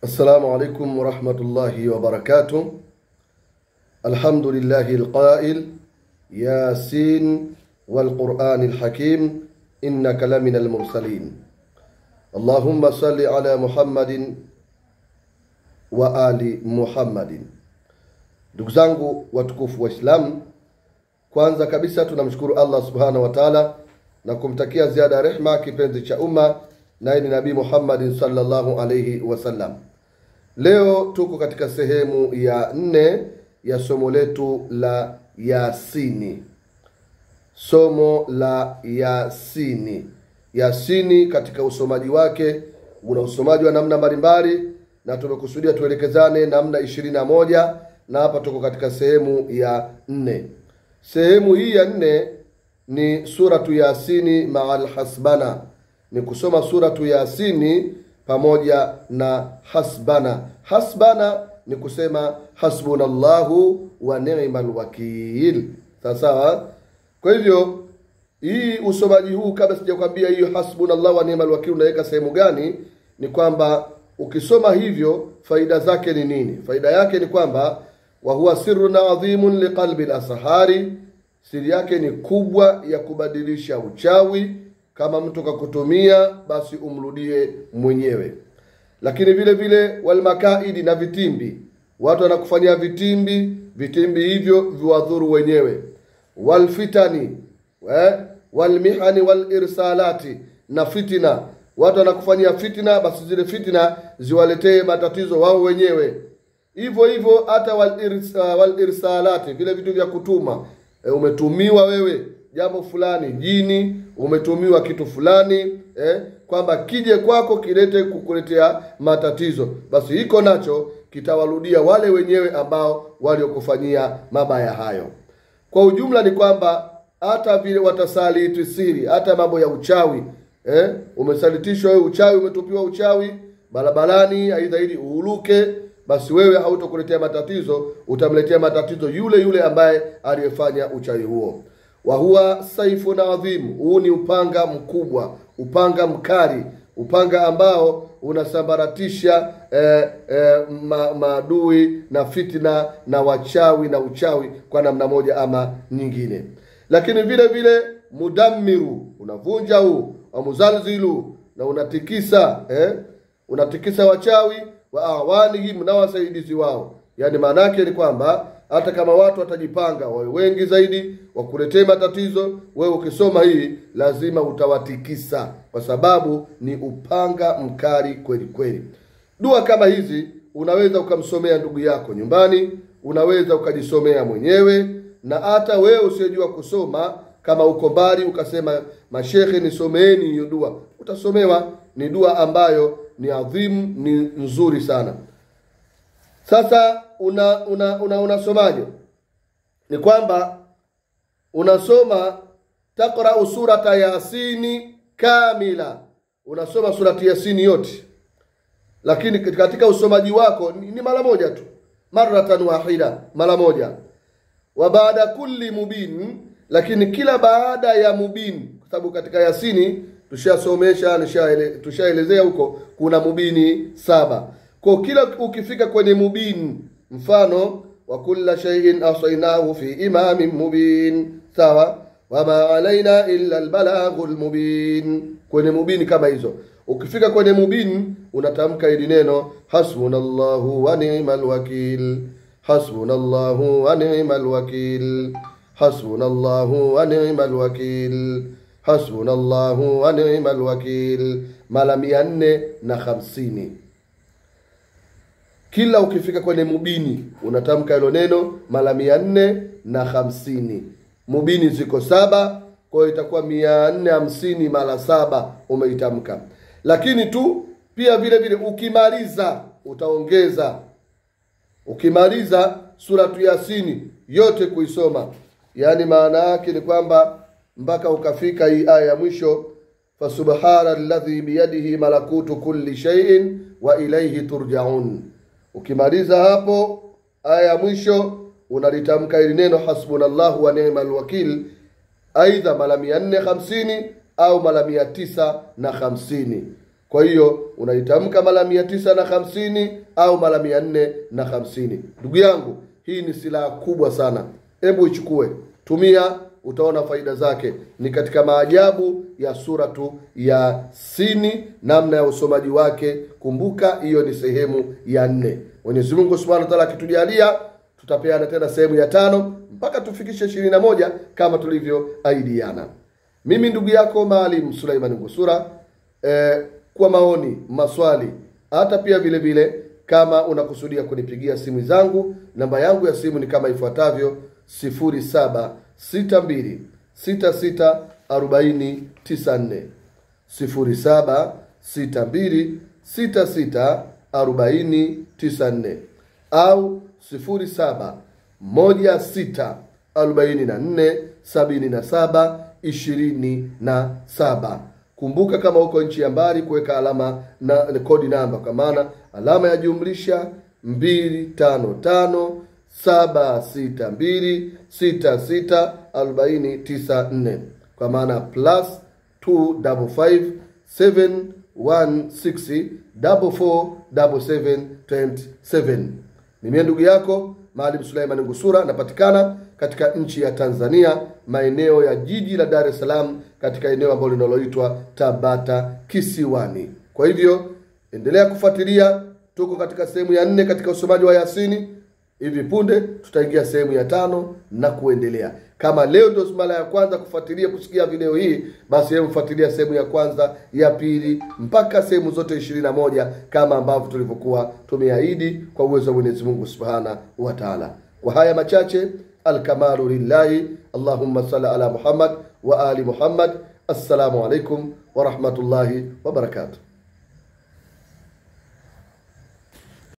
السلام عليكم ورحمة الله وبركاته الحمد لله القائل ياسين والقرآن الحكيم إنك لمن المرسلين اللهم صل على محمد وآل محمد ndugu zangu watukufu waislamu kwanza kabisa tunamshukuru allah subhanahu wa taala na kumtakia ziada ya rehma kipenzi cha umma naye ni nabii muhammadin salllahu alaihi wasallam leo tuko katika sehemu ya nne ya somo letu la yasini somo la yasini yasini katika usomaji wake una usomaji wa namna mbalimbali na tumekusudia tuelekezane namna ishirini na moja na hapa tuko katika sehemu ya nne sehemu hii ya nne ni suratu yasini maa lhasbana ni kusoma suratu yasini pamoja na hasbana hasbana ni kusema hasbunallahu wa nima lwakil sawasawa kwa hivyo hii usomaji huu kabla sijakwambia hiyo hasbunallahu wa nima lwakil unaweka sehemu gani ni kwamba ukisoma hivyo faida zake ni nini faida yake ni kwamba wahuwa sirrun adhimun liqalbi lasahari siri yake ni kubwa ya kubadilisha uchawi kama mtu kakutumia basi umrudie mwenyewe lakini vile vile walmakaidi na vitimbi watu wanakufanyia vitimbi vitimbi hivyo viwadhuru wenyewe walfitani eh, walmihani walirsalati na fitina watu wanakufanyia fitina basi zile fitina ziwaletee matatizo wao wenyewe hivyo hivyo hata walirsa- walirsalati vile vitu vya kutuma e, umetumiwa wewe jambo fulani jini umetumiwa kitu fulani eh, kwamba kije kwako kilete kukuletea matatizo basi hiko nacho kitawarudia wale wenyewe ambao waliokufanyia mabaya hayo kwa ujumla ni kwamba hata vile watasaliti siri hata mambo ya uchawi eh, umesalitishwa wewe uchawi umetupiwa uchawi barabarani aidha ili uuluke basi wewe hautokuletea matatizo utamletea matatizo yule yule ambaye aliyefanya uchawi huo wahuwa saifun adhim huu ni upanga mkubwa upanga mkali upanga ambao unasambaratisha eh, eh, ma, maadui na fitna na wachawi na uchawi kwa namna moja ama nyingine lakini vile vile mudammiru unavunja huu wamuzalzilu na unatikisa eh? unatikisa wachawi wa awanihim na wasaidizi wao yaani maana yake ni kwamba hata kama watu watajipanga wawe wengi zaidi wakuletee matatizo wewe ukisoma hii lazima utawatikisa kwa sababu ni upanga mkali kweli kweli dua kama hizi unaweza ukamsomea ndugu yako nyumbani unaweza ukajisomea mwenyewe na hata wewe usiyejua kusoma kama uko mbali ukasema mashekhe nisomeeni hiyo dua utasomewa ni dua ambayo ni adhimu ni nzuri sana sasa una una una unasomaje ni kwamba unasoma taqrau surata yasini kamila unasoma surati yasini yote lakini katika usomaji wako ni, ni mara moja tu maratan wahida mara moja wa baada kulli mubin lakini kila baada ya mubin kwa sababu katika yasini tushasomesha nishaele- tushaelezea huko kuna mubini saba kwa kila ukifika kwenye mubin mfano wa kulla shay'in ahsaynahu fi imamin mubin sawa wama alaina illa albalaghu lmubin kwenye mubini kama hizo ukifika kwenye mubin unatamka hili neno hasbunallahu wa ni'mal wakil hasbunallahu wa ni'mal wakil hasbunallahu wa ni'mal wakil hasbunallahu wa ni'mal wakil mara mia nne na hamsini kila ukifika kwenye mubini unatamka hilo neno mara mia nne na hamsini mubini ziko saba kwa hiyo itakuwa mia nne hamsini mara saba umeitamka lakini tu pia vile vile ukimaliza utaongeza ukimaliza suratu yasini yote kuisoma yaani maana yake ni kwamba mpaka ukafika hii aya ya mwisho fasubhana alladhi biyadihi malakutu kulli shay'in wa ilaihi turjaun ukimaliza hapo aya ya mwisho unalitamka hili neno hasbunallahu wa ni'mal wakil aidha mara mia nne hamsini au mara mia tisa na hamsini kwa hiyo unaitamka mara mia tisa na hamsini au mara mia nne na hamsini ndugu yangu hii ni silaha kubwa sana hebu ichukue tumia utaona faida zake ni katika maajabu ya suratu ya sini namna ya usomaji wake kumbuka hiyo ni sehemu ya nne mwenyezi mungu subhanahu wa taala akitujalia tutapeana tena sehemu ya tano mpaka tufikishe ishirini na moja kama tulivyoahidiana mimi ndugu yako maalim suleiman ngusura eh, kwa maoni maswali hata pia vile vile kama unakusudia kunipigia simu zangu namba yangu ya simu ni kama ifuatavyo 0762 66 40 94 0762 66 40 94 au 07 16 44 77 27 kumbuka kama uko nchi ya mbali kuweka alama na na kodi namba kwa maana alama ya jumlisha 255 762 66 40 94 kwa maana plus 255 716 44 77 nimie ndugu yako maalim suleiman ngusura napatikana katika nchi ya tanzania maeneo ya jiji la dar es salaam katika eneo ambalo linaloitwa tabata kisiwani kwa hivyo endelea kufuatilia tuko katika sehemu ya nne katika usomaji wa yasini hivi punde tutaingia sehemu ya tano na kuendelea kama leo ndio mara ya kwanza kufuatilia kusikia video hii basi hebu fuatilia sehemu ya kwanza ya pili mpaka sehemu zote ishirini na moja kama ambavyo tulivyokuwa tumeahidi kwa uwezo wa mwenyezi mungu subhana wa taala kwa haya machache alkamalu lillahi allahumma sali ala muhammad wa ali muhammad assalamu alaikum warahmatullahi wabarakatuh